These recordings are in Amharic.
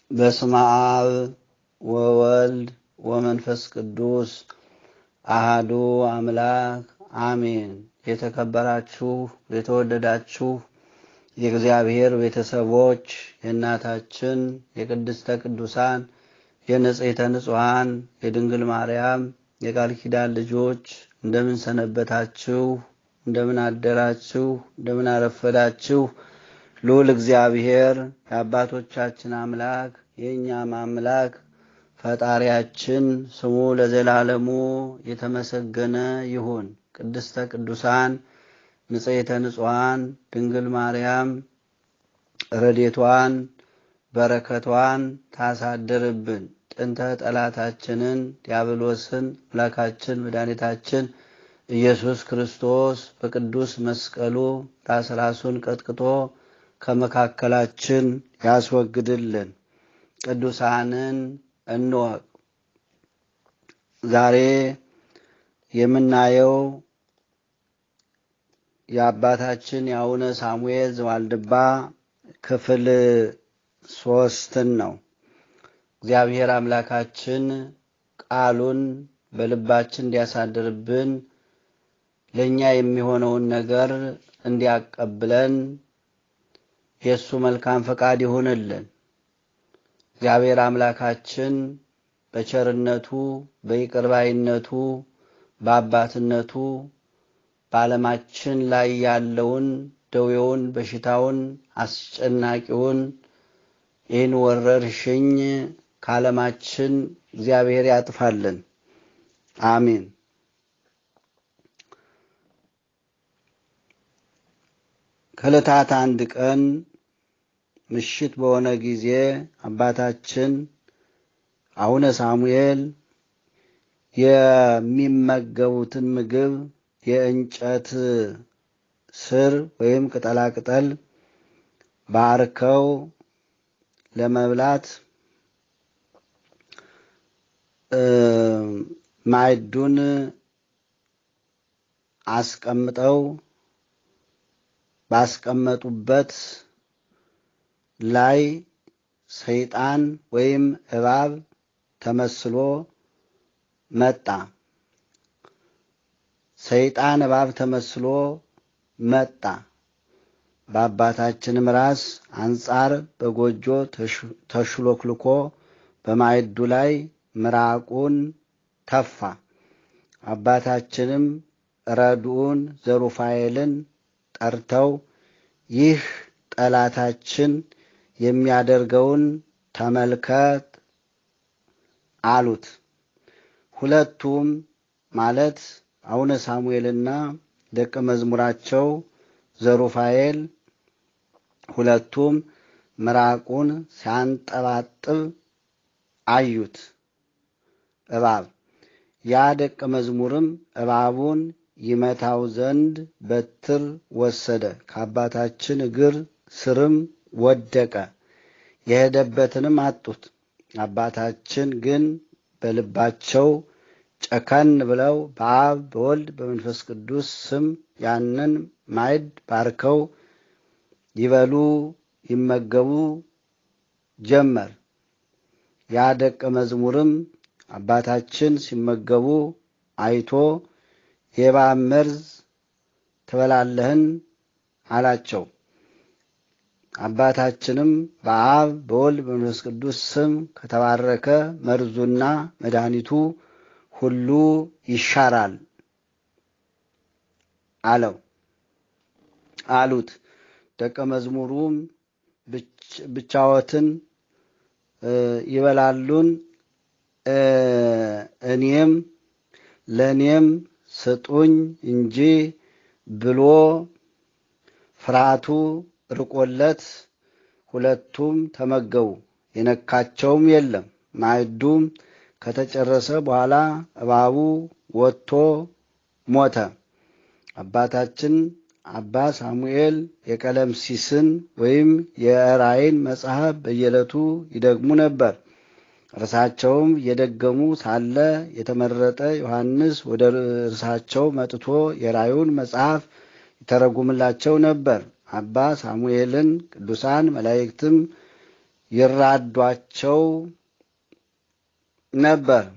በስመ አብ ወወልድ ወመንፈስ ቅዱስ አሃዱ አምላክ አሜን። የተከበራችሁ የተወደዳችሁ የእግዚአብሔር ቤተሰቦች የእናታችን የቅድስተ ቅዱሳን የንጽሕተ ንጹሐን የድንግል ማርያም የቃል ኪዳን ልጆች እንደምን ሰነበታችሁ? እንደምን አደራችሁ? እንደምን አረፈዳችሁ? ልዑል እግዚአብሔር የአባቶቻችን አምላክ የእኛም አምላክ ፈጣሪያችን ስሙ ለዘላለሙ የተመሰገነ ይሁን። ቅድስተ ቅዱሳን ንጽሕተ ንጹሐን ድንግል ማርያም ረዴቷን በረከቷን ታሳድርብን። ጥንተ ጠላታችንን ዲያብሎስን አምላካችን መድኃኒታችን ኢየሱስ ክርስቶስ በቅዱስ መስቀሉ ራስ ራሱን ቀጥቅጦ ከመካከላችን ያስወግድልን። ቅዱሳንን እንወቅ። ዛሬ የምናየው የአባታችን የአቡነ ሳሙኤል ዘዋልድባ ክፍል ሶስትን ነው። እግዚአብሔር አምላካችን ቃሉን በልባችን እንዲያሳድርብን ለእኛ የሚሆነውን ነገር እንዲያቀብለን የእሱ መልካም ፈቃድ ይሁንልን። እግዚአብሔር አምላካችን በቸርነቱ በይቅርባይነቱ በአባትነቱ በዓለማችን ላይ ያለውን ደዌውን፣ በሽታውን፣ አስጨናቂውን ይህን ወረርሽኝ ከዓለማችን እግዚአብሔር ያጥፋልን። አሜን። ከዕለታት አንድ ቀን ምሽት በሆነ ጊዜ አባታችን አቡነ ሳሙኤል የሚመገቡትን ምግብ የእንጨት ስር ወይም ቅጠላቅጠል ባርከው ለመብላት ማዕዱን አስቀምጠው ባስቀመጡበት ላይ ሰይጣን ወይም እባብ ተመስሎ መጣ። ሰይጣን እባብ ተመስሎ መጣ። በአባታችንም ራስ አንጻር በጎጆ ተሽሎክልኮ በማዕዱ ላይ ምራቁን ተፋ። አባታችንም ረድኡን ዘሩፋኤልን ጠርተው ይህ ጠላታችን የሚያደርገውን ተመልከት አሉት። ሁለቱም ማለት አቡነ ሳሙኤልና ደቀ መዝሙራቸው ዘሩፋኤል ሁለቱም ምራቁን ሲያንጠባጥብ አዩት እባብ። ያ ደቀ መዝሙርም እባቡን ይመታው ዘንድ በትር ወሰደ፣ ከአባታችን እግር ስርም ወደቀ። የሄደበትንም አጡት። አባታችን ግን በልባቸው ጨከን ብለው በአብ በወልድ በመንፈስ ቅዱስ ስም ያንን ማዕድ ባርከው ይበሉ ይመገቡ ጀመር። ያ ደቀ መዝሙርም አባታችን ሲመገቡ አይቶ የእባብ መርዝ ትበላለህን? አላቸው። አባታችንም በአብ በወልድ በመንፈስ ቅዱስ ስም ከተባረከ መርዙና መድኃኒቱ ሁሉ ይሻራል አለው አሉት። ደቀ መዝሙሩም ብቻዎትን ይበላሉን? እኔም ለእኔም ስጡኝ እንጂ ብሎ ፍርሃቱ ርቆለት ሁለቱም ተመገቡ። የነካቸውም የለም። ማዕዱም ከተጨረሰ በኋላ እባቡ ወጥቶ ሞተ። አባታችን አባ ሳሙኤል የቀለምሲስን ወይም የራእይን መጽሐፍ በየዕለቱ ይደግሙ ነበር። እርሳቸውም እየደገሙ ሳለ የተመረጠ ዮሐንስ ወደ እርሳቸው መጥቶ የራእዩን መጽሐፍ ይተረጉምላቸው ነበር። አባ ሳሙኤልን ቅዱሳን መላእክትም ይራዷቸው ነበር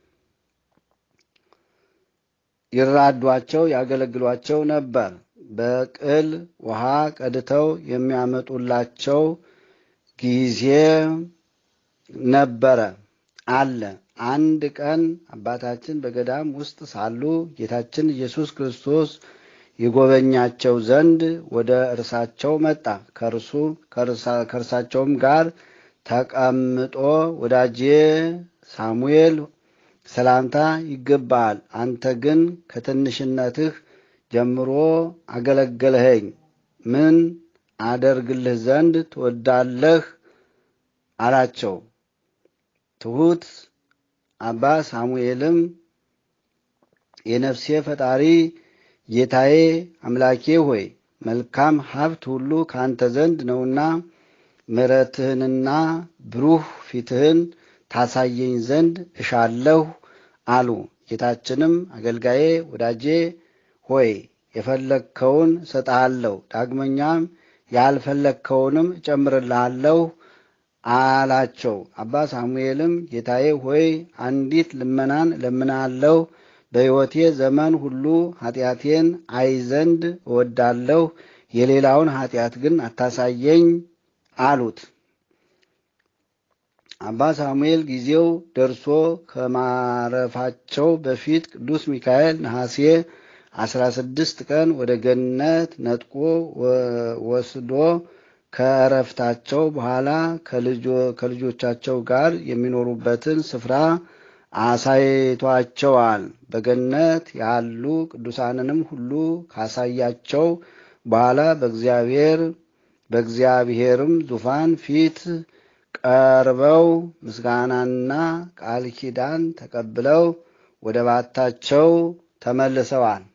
ይራዷቸው ያገለግሏቸው ነበር። በቅል ውሃ ቀድተው የሚያመጡላቸው ጊዜ ነበረ አለ። አንድ ቀን አባታችን በገዳም ውስጥ ሳሉ ጌታችን ኢየሱስ ክርስቶስ ይጎበኛቸው ዘንድ ወደ እርሳቸው መጣ። ከእርሱ ከእርሳቸውም ጋር ተቀምጦ ወዳጄ ሳሙኤል ሰላምታ ይገባሃል፣ አንተ ግን ከትንሽነትህ ጀምሮ አገለገልኸኝ። ምን አደርግልህ ዘንድ ትወዳለህ? አላቸው። ትሑት አባ ሳሙኤልም የነፍሴ ፈጣሪ ጌታዬ አምላኬ ሆይ መልካም ሀብት ሁሉ ከአንተ ዘንድ ነውና ምሕረትህንና ብሩህ ፊትህን ታሳየኝ ዘንድ እሻለሁ አሉ። ጌታችንም አገልጋዬ ወዳጄ ሆይ የፈለግከውን እሰጥሃለሁ፣ ዳግመኛም ያልፈለግከውንም እጨምርልሃለሁ አላቸው። አባ ሳሙኤልም ጌታዬ ሆይ አንዲት ልመናን እለምናለሁ፣ በሕይወቴ ዘመን ሁሉ ኃጢአቴን አይ ዘንድ እወዳለሁ፣ የሌላውን ኃጢአት ግን አታሳየኝ አሉት። አባ ሳሙኤል ጊዜው ደርሶ ከማረፋቸው በፊት ቅዱስ ሚካኤል ነሐሴ አስራ ስድስት ቀን ወደ ገነት ነጥቆ ወስዶ ከእረፍታቸው በኋላ ከልጆቻቸው ጋር የሚኖሩበትን ስፍራ አሳይቷቸዋል። በገነት ያሉ ቅዱሳንንም ሁሉ ካሳያቸው በኋላ በእግዚአብሔር በእግዚአብሔርም ዙፋን ፊት ቀርበው ምስጋናና ቃል ኪዳን ተቀብለው ወደ ባታቸው ተመልሰዋል።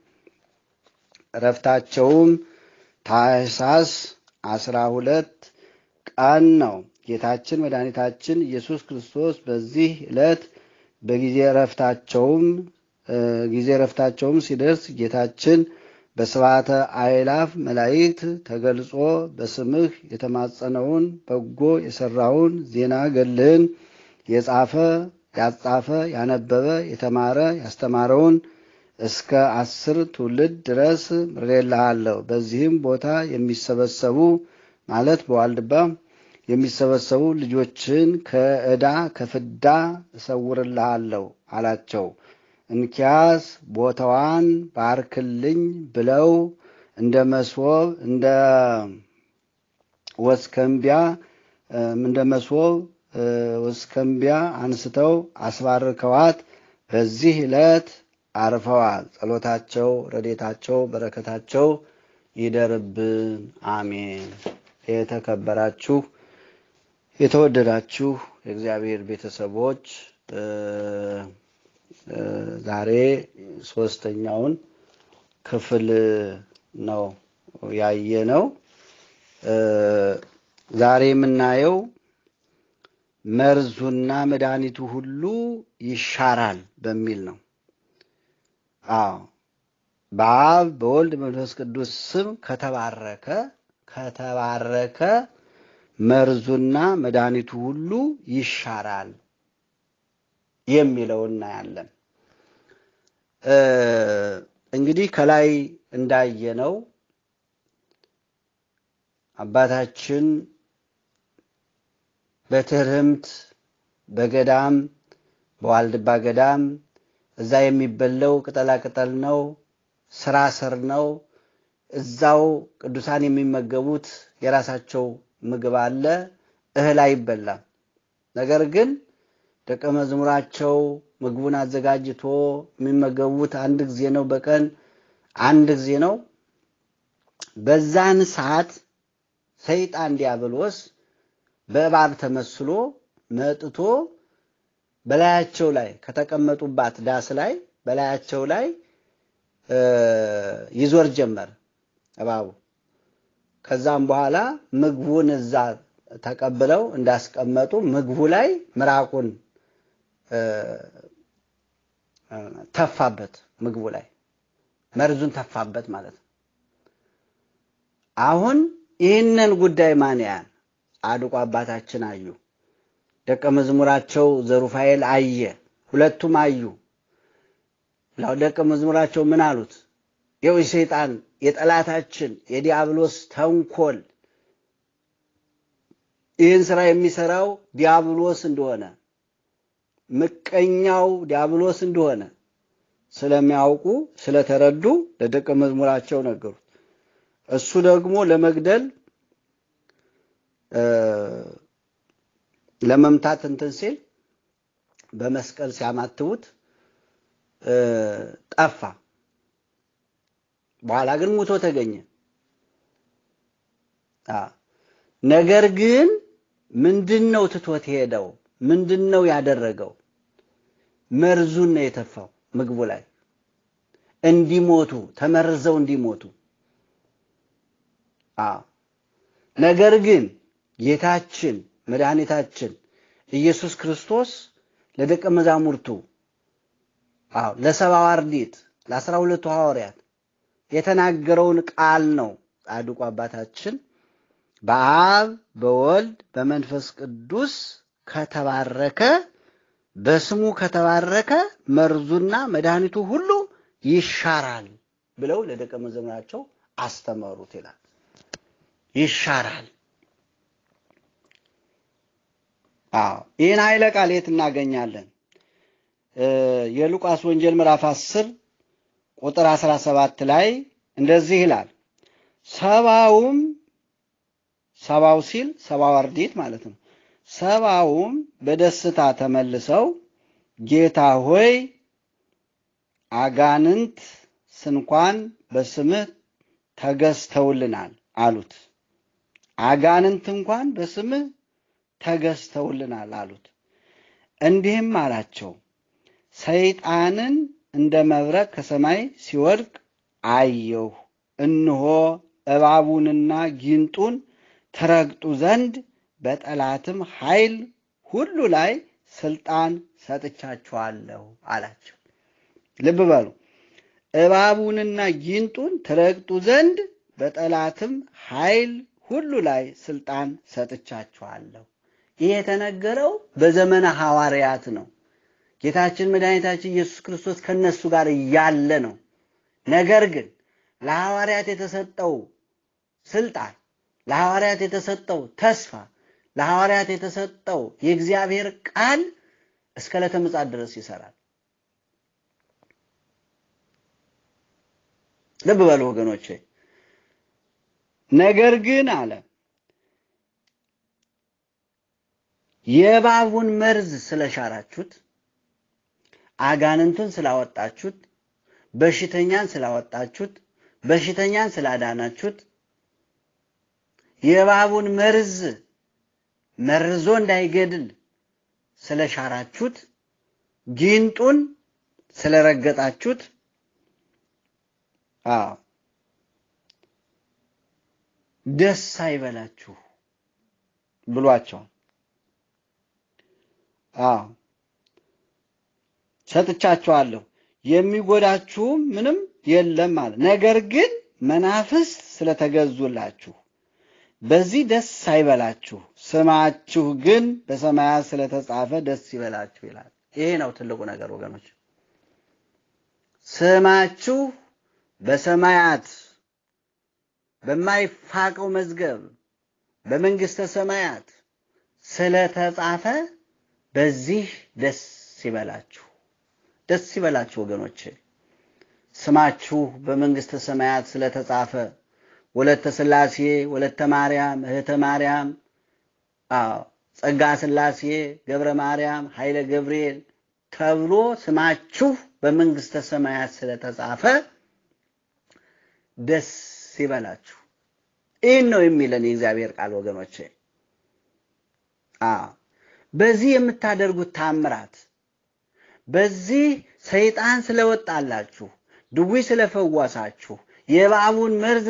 እረፍታቸውም ታኅሳስ አስራ ሁለት ቀን ነው። ጌታችን መድኃኒታችን ኢየሱስ ክርስቶስ በዚህ ዕለት በጊዜ እረፍታቸውም ጊዜ እረፍታቸውም ሲደርስ ጌታችን በስብዓተ አእላፍ መላእክት ተገልጾ በስምህ የተማጸነውን በጎ የሠራውን ዜና ገድልህን የጻፈ ያጻፈ ያነበበ የተማረ ያስተማረውን እስከ አስር ትውልድ ድረስ ምሬልሃለሁ። በዚህም ቦታ የሚሰበሰቡ ማለት በዋልድባ የሚሰበሰቡ ልጆችን ከዕዳ ከፍዳ እሰውርልሃለሁ አላቸው። እንኪያስ ቦታዋን ባርክልኝ ብለው እንደ መስወብ እንደ ወስከንቢያ እንደ መስወብ ወስከንቢያ አንስተው አስባርከዋት በዚህ ዕለት አርፈዋል። ጸሎታቸው፣ ረዴታቸው፣ በረከታቸው ይደርብን፣ አሜን። የተከበራችሁ የተወደዳችሁ የእግዚአብሔር ቤተሰቦች ዛሬ ሶስተኛውን ክፍል ነው ያየነው። ዛሬ የምናየው መርዙና መድኃኒቱ ሁሉ ይሻራል በሚል ነው። አዎ በአብ በወልድ መንፈስ ቅዱስ ስም ከተባረከ ከተባረከ መርዙና መድኃኒቱ ሁሉ ይሻራል የሚለው እናያለን። እንግዲህ ከላይ እንዳየነው አባታችን በትርህምት በገዳም በዋልድባ ገዳም እዛ የሚበላው ቅጠላ ቅጠል ነው፣ ስራ ስር ነው። እዛው ቅዱሳን የሚመገቡት የራሳቸው ምግብ አለ፣ እህል አይበላም። ነገር ግን ደቀ መዝሙራቸው ምግቡን አዘጋጅቶ የሚመገቡት አንድ ጊዜ ነው፣ በቀን አንድ ጊዜ ነው። በዛን ሰዓት ሰይጣን ዲያብሎስ በእባብ ተመስሎ መጥቶ በላያቸው ላይ ከተቀመጡባት ዳስ ላይ በላያቸው ላይ ይዞር ጀመር እባቡ። ከዛም በኋላ ምግቡን እዛ ተቀብለው እንዳስቀመጡ ምግቡ ላይ ምራቁን ተፋበት፣ ምግቡ ላይ መርዙን ተፋበት ማለት ነው። አሁን ይህንን ጉዳይ ማን ያያል? ጻድቁ አባታችን አዩ። ደቀ መዝሙራቸው ዘሩፋኤል አየ። ሁለቱም አዩ። ደቀ መዝሙራቸው ምን አሉት? ይኸው የሰይጣን የጠላታችን የዲያብሎስ ተንኮል ይህን ስራ የሚሰራው ዲያብሎስ እንደሆነ ምቀኛው ዲያብሎስ እንደሆነ ስለሚያውቁ ስለተረዱ ለደቀ መዝሙራቸው ነገሩት። እሱ ደግሞ ለመግደል ለመምታት እንትን ሲል በመስቀል ሲያማትቡት ጠፋ። በኋላ ግን ሙቶ ተገኘ። ነገር ግን ምንድን ነው ትቶት ሄደው? ምንድን ነው ያደረገው? መርዙን ነው የተፋው ምግቡ ላይ እንዲሞቱ ተመርዘው እንዲሞቱ። ነገር ግን ጌታችን መድኃኒታችን ኢየሱስ ክርስቶስ ለደቀ መዛሙርቱ አዎ ለሰብዓ አርድእት ለአስራ ሁለቱ ሐዋርያት የተናገረውን ቃል ነው ጻድቁ አባታችን በአብ በወልድ በመንፈስ ቅዱስ ከተባረከ በስሙ ከተባረከ መርዙና መድኃኒቱ ሁሉ ይሻራል ብለው ለደቀ መዛሙርታቸው አስተማሩት ይላል። ይሻራል። አዎ ይህን ኃይለ ቃል የት እናገኛለን? የሉቃስ ወንጌል ምዕራፍ 10 ቁጥር 17 ላይ እንደዚህ ይላል። ሰባውም ሰባው ሲል ሰባው አርድእት ማለት ነው። ሰባውም በደስታ ተመልሰው ጌታ ሆይ አጋንንት ስንኳን በስምህ ተገዝተውልናል አሉት። አጋንንት እንኳን በስምህ ተገዝተውልናል አሉት። እንዲህም አላቸው፣ ሰይጣንን እንደ መብረቅ ከሰማይ ሲወድቅ አየሁ። እነሆ እባቡንና ጊንጡን ትረግጡ ዘንድ በጠላትም ኃይል ሁሉ ላይ ስልጣን ሰጥቻችኋለሁ አላቸው። ልብ በሉ። እባቡንና ጊንጡን ትረግጡ ዘንድ በጠላትም ኃይል ሁሉ ላይ ስልጣን ሰጥቻችኋለሁ። ይህ የተነገረው በዘመነ ሐዋርያት ነው። ጌታችን መድኃኒታችን ኢየሱስ ክርስቶስ ከነሱ ጋር እያለ ነው። ነገር ግን ለሐዋርያት የተሰጠው ስልጣን፣ ለሐዋርያት የተሰጠው ተስፋ፣ ለሐዋርያት የተሰጠው የእግዚአብሔር ቃል እስከ ዕለተ ምጽአት ድረስ ይሰራል። ልብ በሉ ወገኖቼ። ነገር ግን አለ የእባቡን መርዝ ስለሻራችሁት፣ አጋንንቱን ስላወጣችሁት፣ በሽተኛን ስላወጣችሁት፣ በሽተኛን ስላዳናችሁት፣ የእባቡን መርዝ መርዞ እንዳይገድል ስለሻራችሁት፣ ጊንጡን ስለረገጣችሁት አዎ ደስ አይበላችሁ ብሏቸዋል። አዎ ሰጥቻችኋለሁ፣ የሚጎዳችሁም ምንም የለም ማለት። ነገር ግን መናፍስት ስለተገዙላችሁ በዚህ ደስ አይበላችሁ፣ ስማችሁ ግን በሰማያት ስለተጻፈ ደስ ይበላችሁ ይላል። ይሄ ነው ትልቁ ነገር ወገኖች። ስማችሁ በሰማያት በማይፋቀው መዝገብ በመንግሥተ ሰማያት ስለተጻፈ በዚህ ደስ ይበላችሁ፣ ደስ ይበላችሁ ወገኖቼ። ስማችሁ በመንግሥተ ሰማያት ስለተጻፈ ወለተ ሥላሴ፣ ወለተ ማርያም፣ እህተ ማርያም፣ ጸጋ ሥላሴ፣ ገብረ ማርያም፣ ኃይለ ገብርኤል ተብሎ ስማችሁ በመንግሥተ ሰማያት ስለተጻፈ ደስ ይበላችሁ። ይህን ነው የሚለን የእግዚአብሔር ቃል ወገኖቼ። በዚህ የምታደርጉት ታምራት፣ በዚህ ሰይጣን ስለወጣላችሁ፣ ድዊ ስለፈወሳችሁ፣ የእባቡን መርዝ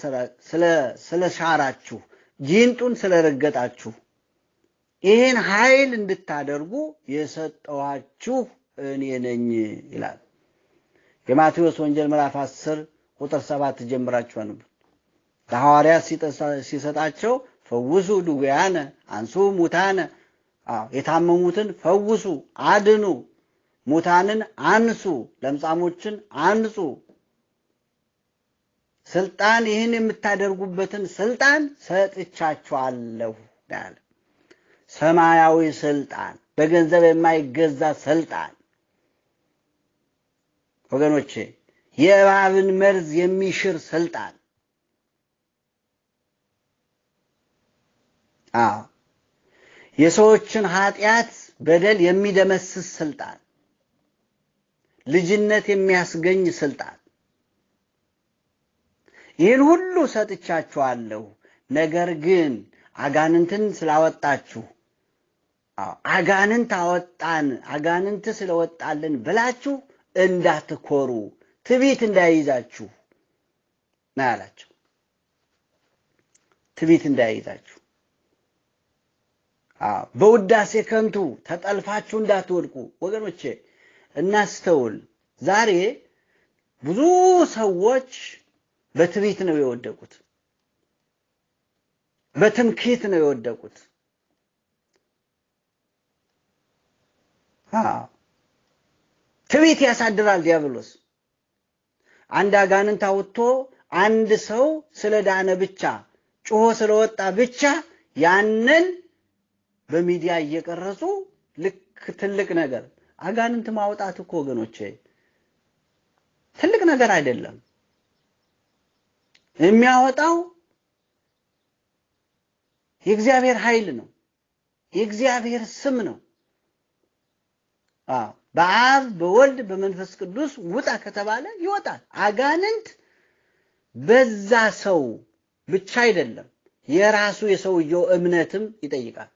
ስለሻራችሁ፣ ጊንጡን ስለረገጣችሁ ይህን ኃይል እንድታደርጉ የሰጠኋችሁ እኔ ነኝ ይላል። የማቴዎስ ወንጌል ምዕራፍ 10 ቁጥር ሰባት ጀምራችሁ አንብቡ። ለሐዋርያት ሲሰጣቸው ፈውሱ ድውያነ አንሱ ሙታነ፣ የታመሙትን ፈውሱ አድኑ፣ ሙታንን አንሱ፣ ለምጻሞችን አንጹ። ስልጣን ይህን የምታደርጉበትን ስልጣን ሰጥቻችኋለሁ ያለ ሰማያዊ ስልጣን፣ በገንዘብ የማይገዛ ስልጣን ወገኖቼ የእባብን መርዝ የሚሽር ስልጣን አዎ የሰዎችን ኃጢአት በደል የሚደመስስ ስልጣን ልጅነት የሚያስገኝ ስልጣን ይህን ሁሉ ሰጥቻችኋለሁ ነገር ግን አጋንንትን ስላወጣችሁ አጋንንት አወጣን አጋንንት ስለወጣልን ብላችሁ እንዳትኮሩ ትቢት እንዳይይዛችሁ ና ያላቸው። ትቢት እንዳይይዛችሁ በውዳሴ ከንቱ ተጠልፋችሁ እንዳትወድቁ። ወገኖቼ እናስተውል። ዛሬ ብዙ ሰዎች በትቢት ነው የወደቁት፣ በትምክህት ነው የወደቁት። ትቢት ያሳድራል ዲያብሎስ። አንድ አጋንንት አውጥቶ አንድ ሰው ስለዳነ ብቻ ጮሆ ስለወጣ ብቻ ያንን በሚዲያ እየቀረጹ ልክ ትልቅ ነገር አጋንንት ማውጣት እኮ ወገኖቼ ትልቅ ነገር አይደለም። የሚያወጣው የእግዚአብሔር ኃይል ነው፣ የእግዚአብሔር ስም ነው። በአብ በወልድ በመንፈስ ቅዱስ ውጣ ከተባለ ይወጣል። አጋንንት በዛ ሰው ብቻ አይደለም፣ የራሱ የሰውየው እምነትም ይጠይቃል።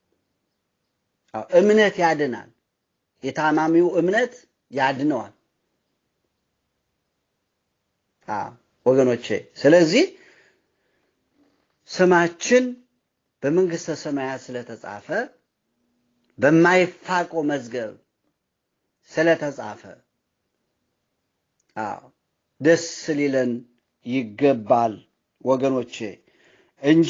እምነት ያድናል። የታማሚው እምነት ያድነዋል። ወገኖቼ ስለዚህ ስማችን በመንግስተ ሰማያት ስለተጻፈ በማይፋቀው መዝገብ ስለተጻፈ ደስ ሊለን ይገባል ወገኖቼ እንጂ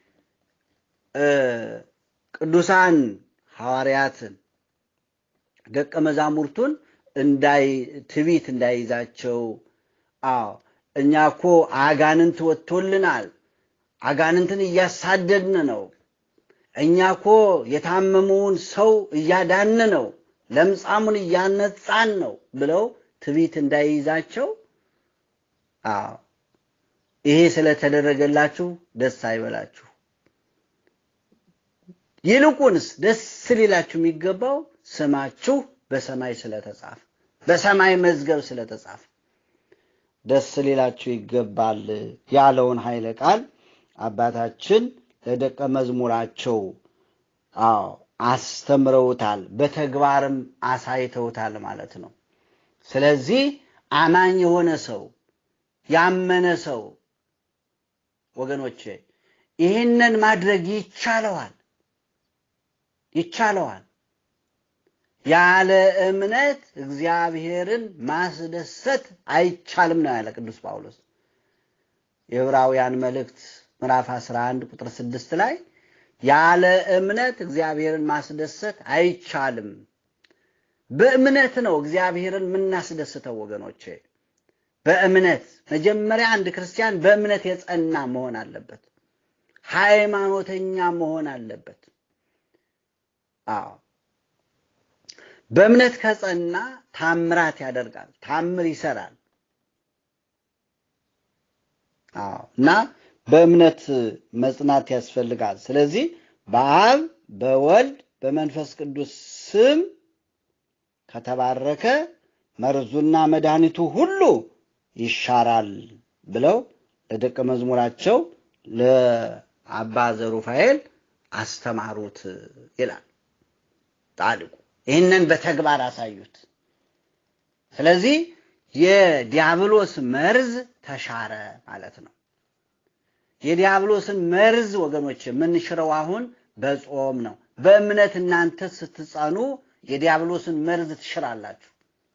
ቅዱሳን ሐዋርያትን ደቀ መዛሙርቱን እንዳይ ትቢት እንዳይዛቸው አዎ እኛ እኮ አጋንንት ወጥቶልናል፣ አጋንንትን እያሳደድን ነው፣ እኛ እኮ የታመመውን ሰው እያዳን ነው፣ ለምጻሙን እያነጻን ነው ብለው ትቢት እንዳይይዛቸው አዎ ይሄ ስለተደረገላችሁ ደስ አይበላችሁ። ይልቁንስ ደስ ሊላችሁ የሚገባው ስማችሁ በሰማይ ስለተጻፈ በሰማይ መዝገብ ስለተጻፈ ደስ ሊላችሁ ይገባል ያለውን ኃይለ ቃል አባታችን ለደቀ መዝሙራቸው አዎ አስተምረውታል፣ በተግባርም አሳይተውታል ማለት ነው። ስለዚህ አማኝ የሆነ ሰው ያመነ ሰው ወገኖቼ ይህንን ማድረግ ይቻለዋል ይቻለዋል። ያለ እምነት እግዚአብሔርን ማስደሰት አይቻልም ነው ያለ ቅዱስ ጳውሎስ የዕብራውያን መልእክት ምዕራፍ 11 ቁጥር 6 ላይ ያለ እምነት እግዚአብሔርን ማስደሰት አይቻልም። በእምነት ነው እግዚአብሔርን የምናስደስተው ወገኖቼ። በእምነት መጀመሪያ አንድ ክርስቲያን በእምነት የጸና መሆን አለበት። ሃይማኖተኛ መሆን አለበት። አዎ በእምነት ከጸና ታምራት ያደርጋል፣ ታምር ይሰራል። አዎ እና በእምነት መጽናት ያስፈልጋል። ስለዚህ በአብ በወልድ በመንፈስ ቅዱስ ስም ከተባረከ መርዙና መድኃኒቱ ሁሉ ይሻራል ብለው ለደቀ መዝሙራቸው ለአባ ዘሩፋኤል አስተማሩት ይላል ጻድቁ። ይህንን በተግባር አሳዩት። ስለዚህ የዲያብሎስ መርዝ ተሻረ ማለት ነው። የዲያብሎስን መርዝ ወገኖች የምንሽረው አሁን በጾም ነው። በእምነት እናንተ ስትጸኑ የዲያብሎስን መርዝ ትሽራላችሁ።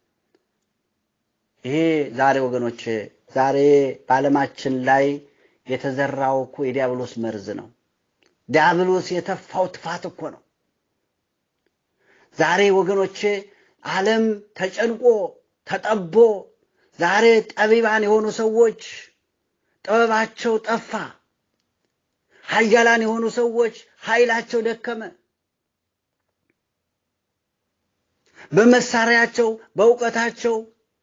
ይሄ ዛሬ ወገኖች ዛሬ በዓለማችን ላይ የተዘራው እኮ የዲያብሎስ መርዝ ነው። ዲያብሎስ የተፋው ትፋት እኮ ነው። ዛሬ ወገኖቼ ዓለም ተጨንቆ ተጠቦ ዛሬ ጠቢባን የሆኑ ሰዎች ጥበባቸው ጠፋ። ኃያላን የሆኑ ሰዎች ኃይላቸው ደከመ። በመሳሪያቸው በእውቀታቸው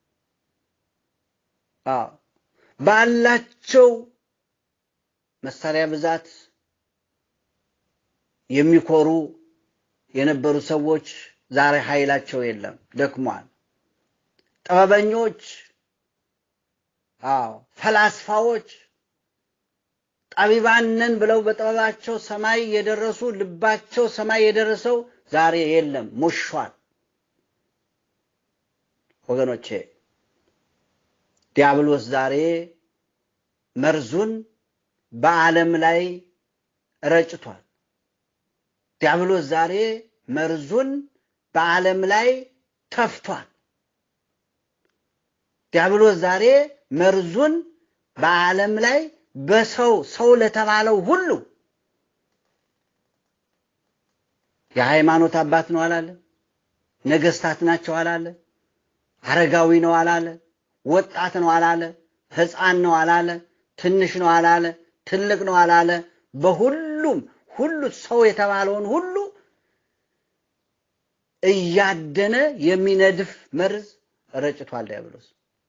ባላቸው መሳሪያ ብዛት የሚኮሩ የነበሩ ሰዎች ዛሬ ኃይላቸው የለም፣ ደክሟል። ጥበበኞች፣ አዎ ፈላስፋዎች፣ ጠቢባን ነን ብለው በጥበባቸው ሰማይ የደረሱ ልባቸው ሰማይ የደረሰው ዛሬ የለም፣ ሞሿል። ወገኖቼ ዲያብሎስ ዛሬ መርዙን በዓለም ላይ ረጭቷል። ዲያብሎስ ዛሬ መርዙን በዓለም ላይ ተፍቷል። ዲያብሎስ ዛሬ መርዙን በዓለም ላይ በሰው ሰው ለተባለው ሁሉ የሃይማኖት አባት ነው አላለ፣ ነገስታት ናቸው አላለ፣ አረጋዊ ነው አላለ፣ ወጣት ነው አላለ፣ ሕፃን ነው አላለ፣ ትንሽ ነው አላለ፣ ትልቅ ነው አላለ። በሁሉም ሁሉ ሰው የተባለውን ሁሉ እያደነ የሚነድፍ መርዝ ረጭቷል ዲያብሎስ።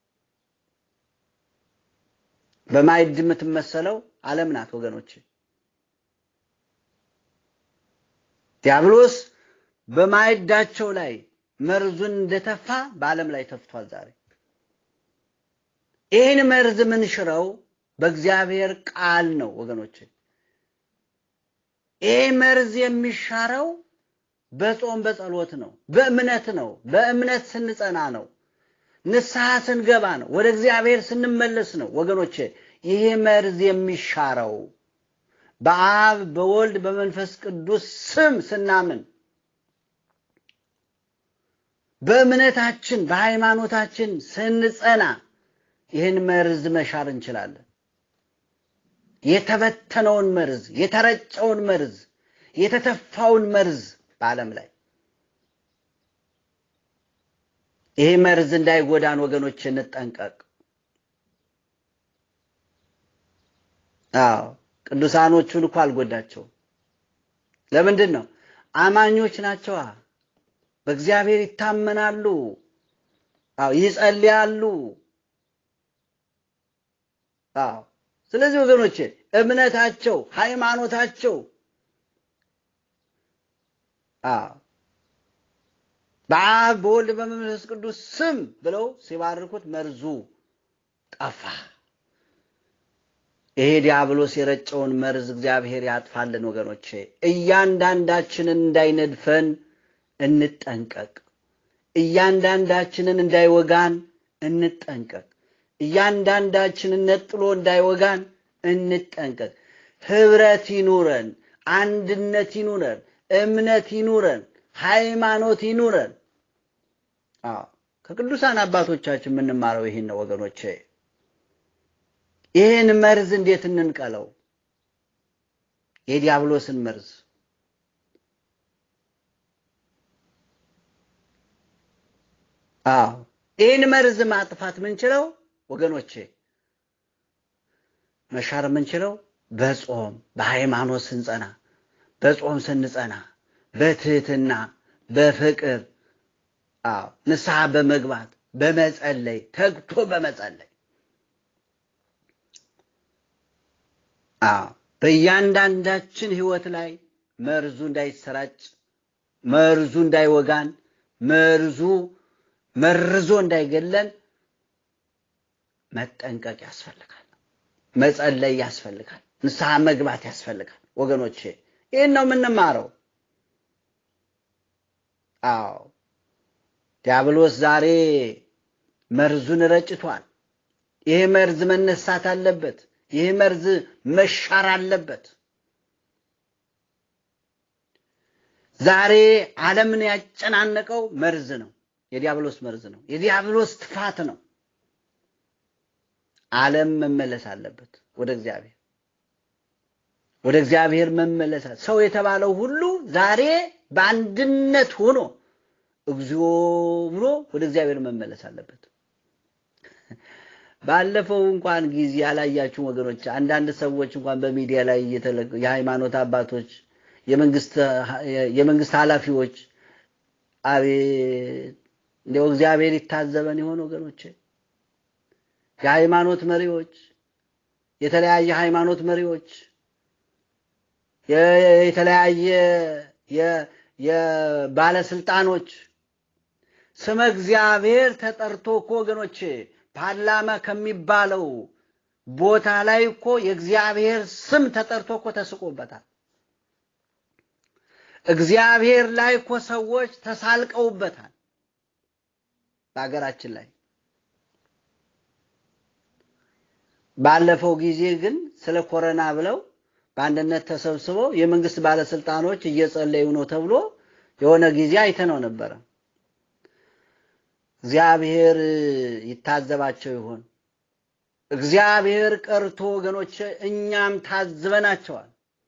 በማዕድ የምትመሰለው ዓለም ናት ወገኖች። ዲያብሎስ በማዕዳቸው ላይ መርዙን እንደተፋ በዓለም ላይ ተፍቷል ዛሬ። ይህን መርዝ ምንሽረው በእግዚአብሔር ቃል ነው ወገኖች። ይህ መርዝ የሚሻረው በጾም በጸሎት ነው፣ በእምነት ነው። በእምነት ስንጸና ነው። ንስሐ ስንገባ ነው። ወደ እግዚአብሔር ስንመለስ ነው ወገኖቼ። ይህ መርዝ የሚሻረው በአብ በወልድ በመንፈስ ቅዱስ ስም ስናምን በእምነታችን በሃይማኖታችን ስንጸና ይህን መርዝ መሻር እንችላለን። የተበተነውን መርዝ፣ የተረጨውን መርዝ፣ የተተፋውን መርዝ በዓለም ላይ ይሄ መርዝ እንዳይጎዳን ወገኖች እንጠንቀቅ። አዎ ቅዱሳኖቹን እኮ አልጎዳቸውም። ለምንድን ነው? አማኞች ናቸዋ። በእግዚአብሔር ይታመናሉ። አዎ ይጸልያሉ። አዎ ስለዚህ ወገኖቼ እምነታቸው፣ ሃይማኖታቸው አዎ በአብ በወልድ በመንፈስ ቅዱስ ስም ብለው ሲባርኩት መርዙ ጠፋ። ይሄ ዲያብሎስ የረጨውን መርዝ እግዚአብሔር ያጥፋልን ወገኖቼ። እያንዳንዳችንን እንዳይነድፈን እንጠንቀቅ። እያንዳንዳችንን እንዳይወጋን እንጠንቀቅ። እያንዳንዳችንን ነጥሎ እንዳይወጋን እንጠንቀቅ። ህብረት ይኑረን፣ አንድነት ይኑረን፣ እምነት ይኑረን፣ ሃይማኖት ይኑረን። አዎ ከቅዱሳን አባቶቻችን የምንማረው ይህን ነው ወገኖቼ። ይህን መርዝ እንዴት እንንቀለው? የዲያብሎስን መርዝ አዎ ይህን መርዝ ማጥፋት ምንችለው ወገኖቼ መሻር የምንችለው በጾም በሃይማኖት ስንጸና፣ በጾም ስንጸና፣ በትህትና በፍቅር አዎ ንስሐ በመግባት በመጸለይ ተግቶ በመጸለይ አዎ በእያንዳንዳችን ህይወት ላይ መርዙ እንዳይሰራጭ መርዙ እንዳይወጋን መርዙ መርዞ እንዳይገለን መጠንቀቅ ያስፈልጋል። መጸለይ ያስፈልጋል። ንስሐ መግባት ያስፈልጋል። ወገኖቼ ይህን ነው የምንማረው። አዎ ዲያብሎስ ዛሬ መርዙን ረጭቷል። ይሄ መርዝ መነሳት አለበት። ይህ መርዝ መሻር አለበት። ዛሬ ዓለምን ያጨናነቀው መርዝ ነው። የዲያብሎስ መርዝ ነው። የዲያብሎስ ትፋት ነው። ዓለም መመለስ አለበት ወደ እግዚአብሔር። ወደ እግዚአብሔር መመለስ ሰው የተባለው ሁሉ ዛሬ በአንድነት ሆኖ እግዚኦ ብሎ ወደ እግዚአብሔር መመለስ አለበት። ባለፈው እንኳን ጊዜ ያላያችሁ ወገኖች፣ አንዳንድ ሰዎች እንኳን በሚዲያ ላይ የሃይማኖት አባቶች፣ የመንግስት ኃላፊዎች አቤት እንዲያው እግዚአብሔር ይታዘበን ይሆን ወገኖች? የሃይማኖት መሪዎች፣ የተለያየ ሃይማኖት መሪዎች፣ የተለያየ የባለስልጣኖች ስመ እግዚአብሔር ተጠርቶ እኮ ወገኖች ፓርላማ ከሚባለው ቦታ ላይ እኮ የእግዚአብሔር ስም ተጠርቶ እኮ ተስቆበታል። እግዚአብሔር ላይ እኮ ሰዎች ተሳልቀውበታል። በሀገራችን ላይ ባለፈው ጊዜ ግን ስለ ኮረና ብለው በአንድነት ተሰብስበው የመንግስት ባለስልጣኖች እየጸለዩ ነው ተብሎ የሆነ ጊዜ አይተነው ነበረ። እግዚአብሔር ይታዘባቸው ይሆን? እግዚአብሔር ቀርቶ ወገኖች እኛም ታዝበናቸዋል።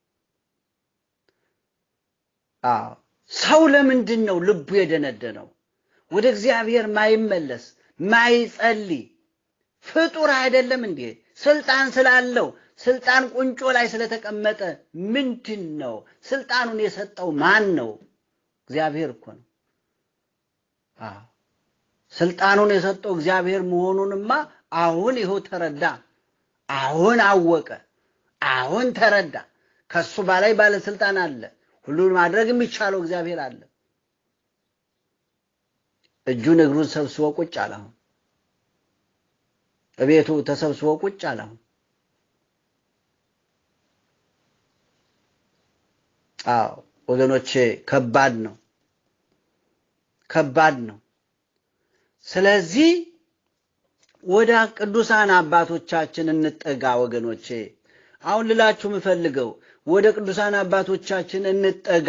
አዎ ሰው ለምንድን ነው ልቡ የደነደነው? ወደ እግዚአብሔር ማይመለስ ማይጸልይ ፍጡር አይደለም እንዴ? ስልጣን ስላለው ስልጣን ቁንጮ ላይ ስለተቀመጠ ምንድን ነው? ስልጣኑን የሰጠው ማን ነው? እግዚአብሔር እኮ ነው። አዎ ስልጣኑን የሰጠው እግዚአብሔር መሆኑንማ አሁን ይኸው ተረዳ። አሁን አወቀ። አሁን ተረዳ። ከሱ በላይ ባለስልጣን አለ። ሁሉን ማድረግ የሚቻለው እግዚአብሔር አለ። እጁን እግሩን ሰብስቦ ቁጭ አለ። አሁን እቤቱ ተሰብስቦ ቁጭ አለ። አሁን አዎ ወገኖቼ ከባድ ነው፣ ከባድ ነው። ስለዚህ ወደ ቅዱሳን አባቶቻችን እንጠጋ ወገኖቼ። አሁን ልላችሁ የምፈልገው ወደ ቅዱሳን አባቶቻችን እንጠጋ፣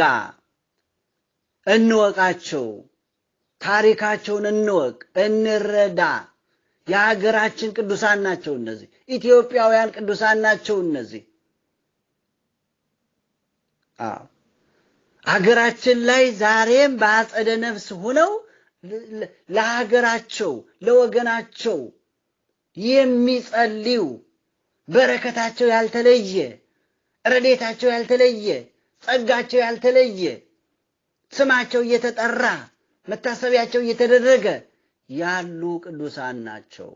እንወቃቸው፣ ታሪካቸውን እንወቅ፣ እንረዳ። የሀገራችን ቅዱሳን ናቸው እነዚህ። ኢትዮጵያውያን ቅዱሳን ናቸው እነዚህ። አዎ ሀገራችን ላይ ዛሬም በአጸደ ነፍስ ሆነው ለሀገራቸው ለወገናቸው የሚጸልዩ በረከታቸው ያልተለየ ረዴታቸው ያልተለየ ጸጋቸው ያልተለየ ስማቸው እየተጠራ መታሰቢያቸው እየተደረገ ያሉ ቅዱሳን ናቸው።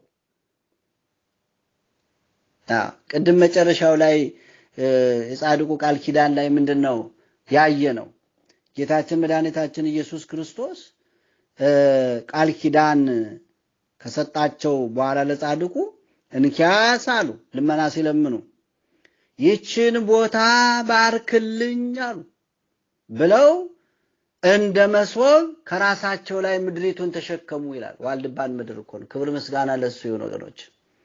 ቅድም መጨረሻው ላይ የጻድቁ ቃል ኪዳን ላይ ምንድን ነው ያየ ነው? ጌታችን መድኃኒታችን ኢየሱስ ክርስቶስ ቃል ኪዳን ከሰጣቸው በኋላ ለጻድቁ እንኪያስ አሉ ልመና ሲለምኑ ይችን ቦታ ባርክልኝ አሉ ብለው እንደ መስወብ ከራሳቸው ላይ ምድሪቱን ተሸከሙ ይላል። ዋልድባን ምድር እኮ ነው። ክብር ምስጋና ለሱ ይሁን ወገኖች።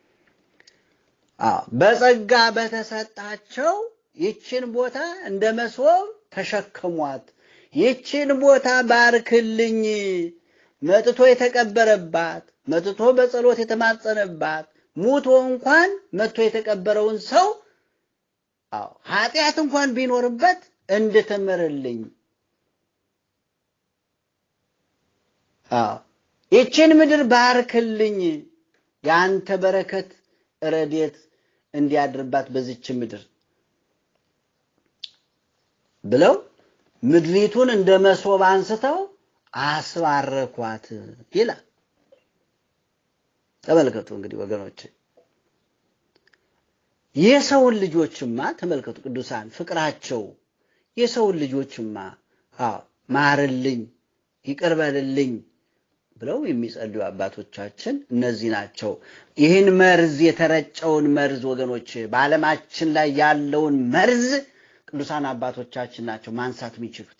በጸጋ በተሰጣቸው ይችን ቦታ እንደ መስወብ ተሸከሟት። ይችን ቦታ ባርክልኝ መጥቶ የተቀበረባት መጥቶ በጸሎት የተማጸነባት ሙቶ እንኳን መጥቶ የተቀበረውን ሰው አዎ ኃጢአት እንኳን ቢኖርበት እንድትምርልኝ አዎ ይችን ምድር ባርክልኝ የአንተ በረከት ረዴት እንዲያድርባት በዚች ምድር ብለው ምድሪቱን እንደ መሶብ አንስተው አስባረኳት ይላል። ተመልከቱ እንግዲህ ወገኖች፣ የሰውን ልጆችማ ተመልከቱ፣ ቅዱሳን ፍቅራቸው የሰውን ልጆችማ አዎ ማርልኝ፣ ይቅርበልልኝ ብለው የሚጸልዩ አባቶቻችን እነዚህ ናቸው። ይህን መርዝ የተረጨውን መርዝ ወገኖች፣ በዓለማችን ላይ ያለውን መርዝ ቅዱሳን አባቶቻችን ናቸው ማንሳት የሚችሉት።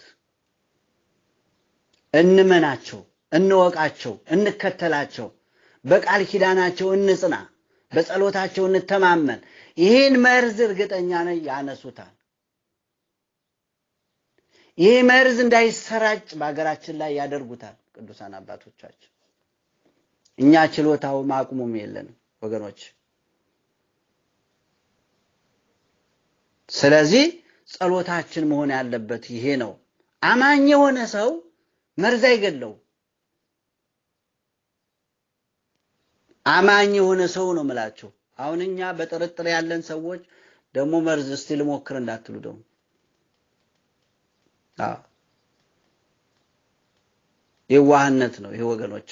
እንመናቸው፣ እንወቃቸው፣ እንከተላቸው፣ በቃል ኪዳናቸው እንጽና፣ በጸሎታቸው እንተማመን። ይህን መርዝ እርግጠኛ ነኝ ያነሱታል። ይህ መርዝ እንዳይሰራጭ በሀገራችን ላይ ያደርጉታል ቅዱሳን አባቶቻችን። እኛ ችሎታውም አቅሙም የለንም ወገኖች። ስለዚህ ጸሎታችን መሆን ያለበት ይሄ ነው። አማኝ የሆነ ሰው መርዝ አይገለው። አማኝ የሆነ ሰው ነው ምላቸው። አሁን እኛ በጥርጥር ያለን ሰዎች ደግሞ መርዝ እስቲ ልሞክር እንዳትሉ ደግሞ የዋህነት ነው ይሄ ወገኖቼ፣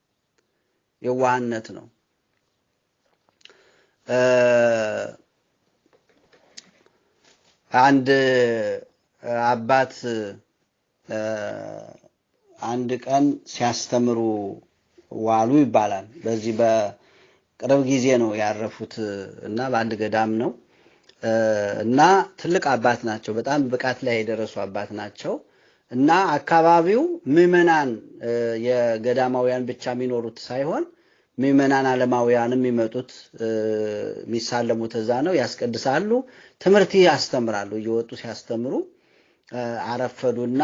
የዋህነት ነው። አንድ አባት አንድ ቀን ሲያስተምሩ ዋሉ ይባላል። በዚህ በቅርብ ጊዜ ነው ያረፉት እና በአንድ ገዳም ነው እና ትልቅ አባት ናቸው። በጣም ብቃት ላይ የደረሱ አባት ናቸው እና አካባቢው ምዕመናን የገዳማውያን ብቻ የሚኖሩት ሳይሆን ምዕመናን ዓለማውያንም የሚመጡት የሚሳለሙት እዛ ነው። ያስቀድሳሉ፣ ትምህርት ያስተምራሉ። እየወጡ ሲያስተምሩ አረፈዱና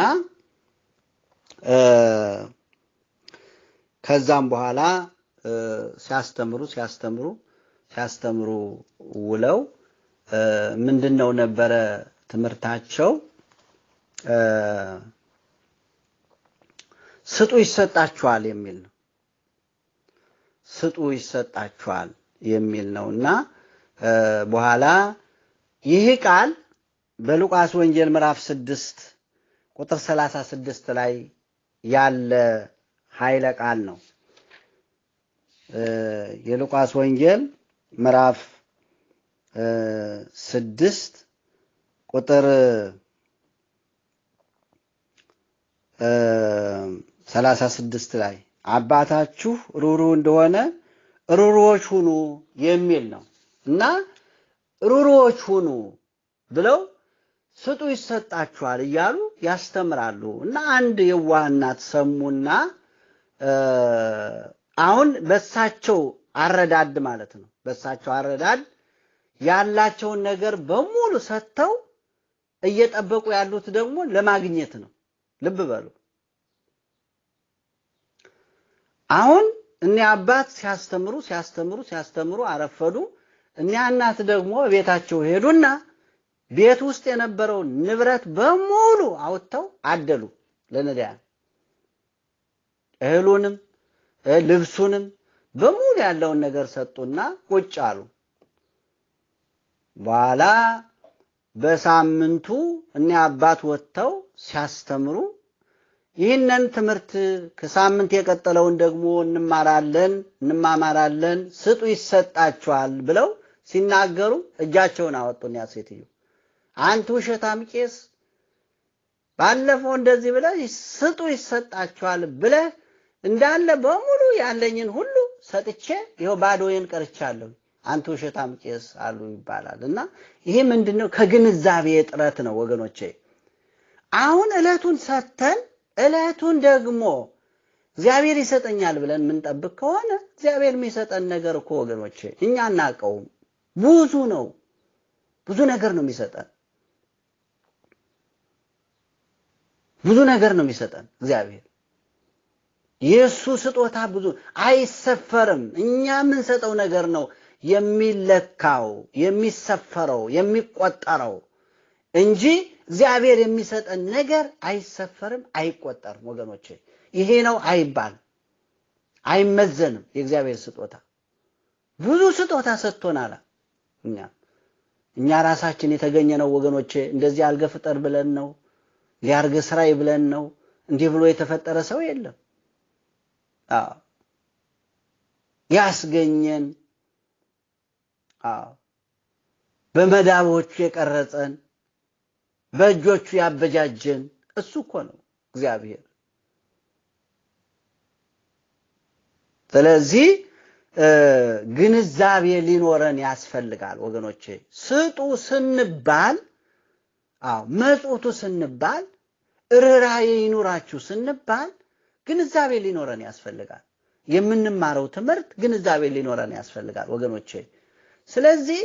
ከዛም በኋላ ሲያስተምሩ ሲያስተምሩ ሲያስተምሩ ውለው ምንድን ነው ነበረ ትምህርታቸው? ስጡ ይሰጣችኋል የሚል ነው። ስጡ ይሰጣችኋል የሚል ነው እና በኋላ ይህ ቃል በሉቃስ ወንጌል ምዕራፍ ስድስት ቁጥር ሰላሳ ስድስት ላይ ያለ ኃይለ ቃል ነው። የሉቃስ ወንጌል ምዕራፍ ስድስት ቁጥር ሰላሳ ስድስት ላይ አባታችሁ ሩሩ እንደሆነ ሩሩዎች ሁኑ የሚል ነው እና ሩሩዎች ሁኑ ብለው ስጡ ይሰጣችኋል እያሉ ያስተምራሉ። እና አንድ የዋህ እናት ሰሙና አሁን በሳቸው አረዳድ ማለት ነው በሳቸው አረዳድ ያላቸውን ነገር በሙሉ ሰጥተው እየጠበቁ ያሉት ደግሞ ለማግኘት ነው። ልብ በሉ። አሁን እኒያ አባት ሲያስተምሩ ሲያስተምሩ ሲያስተምሩ አረፈዱ። እኒያ እናት ደግሞ ቤታቸው ሄዱና ቤት ውስጥ የነበረውን ንብረት በሙሉ አውጥተው አደሉ ለነዳያን። እህሉንም ልብሱንም በሙሉ ያለውን ነገር ሰጡና ቁጭ አሉ። በኋላ በሳምንቱ እኒያ አባት ወጥተው ሲያስተምሩ ይህንን ትምህርት ከሳምንት የቀጠለውን ደግሞ እንማራለን እንማማራለን፣ ስጡ ይሰጣችኋል ብለው ሲናገሩ እጃቸውን አወጡ። ያ ሴትዮ አንተ ውሸታም ቄስ፣ ባለፈው እንደዚህ ብለህ ስጡ ይሰጣችኋል ብለህ እንዳለ በሙሉ ያለኝን ሁሉ ሰጥቼ ይኸው ባዶዬን ቀርቻለሁ። አንተ ውሸታም ቄስ አሉ ይባላል። እና ይሄ ምንድን ነው? ከግንዛቤ እጥረት ነው ወገኖቼ። አሁን ዕለቱን ሰጥተን ዕለቱን ደግሞ እግዚአብሔር ይሰጠኛል ብለን የምንጠብቅ ከሆነ እግዚአብሔር የሚሰጠን ነገር እኮ ወገኖቼ እኛ አናውቀውም። ብዙ ነው፣ ብዙ ነገር ነው የሚሰጠን። ብዙ ነገር ነው የሚሰጠን እግዚአብሔር። የእሱ ስጦታ ብዙ አይሰፈርም። እኛ የምንሰጠው ነገር ነው የሚለካው፣ የሚሰፈረው፣ የሚቆጠረው እንጂ እግዚአብሔር የሚሰጠን ነገር አይሰፈርም፣ አይቆጠርም። ወገኖቼ ይሄ ነው አይባል፣ አይመዘንም። የእግዚአብሔር ስጦታ ብዙ ስጦታ ሰጥቶናል። እኛ እኛ ራሳችን የተገኘ ነው ወገኖቼ። እንደዚህ አልገ ፍጠር ብለን ነው ሊያርገ ስራይ ብለን ነው። እንዲህ ብሎ የተፈጠረ ሰው የለም። አዎ ያስገኘን፣ አዎ በመዳቦቹ የቀረጸን በእጆቹ ያበጃጀን እሱ እኮ ነው እግዚአብሔር። ስለዚህ ግንዛቤ ሊኖረን ያስፈልጋል ወገኖቼ። ስጡ ስንባል፣ አዎ መጽውቱ ስንባል፣ ርኅራኄ ይኑራችሁ ስንባል ግንዛቤ ሊኖረን ያስፈልጋል። የምንማረው ትምህርት ግንዛቤ ሊኖረን ያስፈልጋል ወገኖቼ። ስለዚህ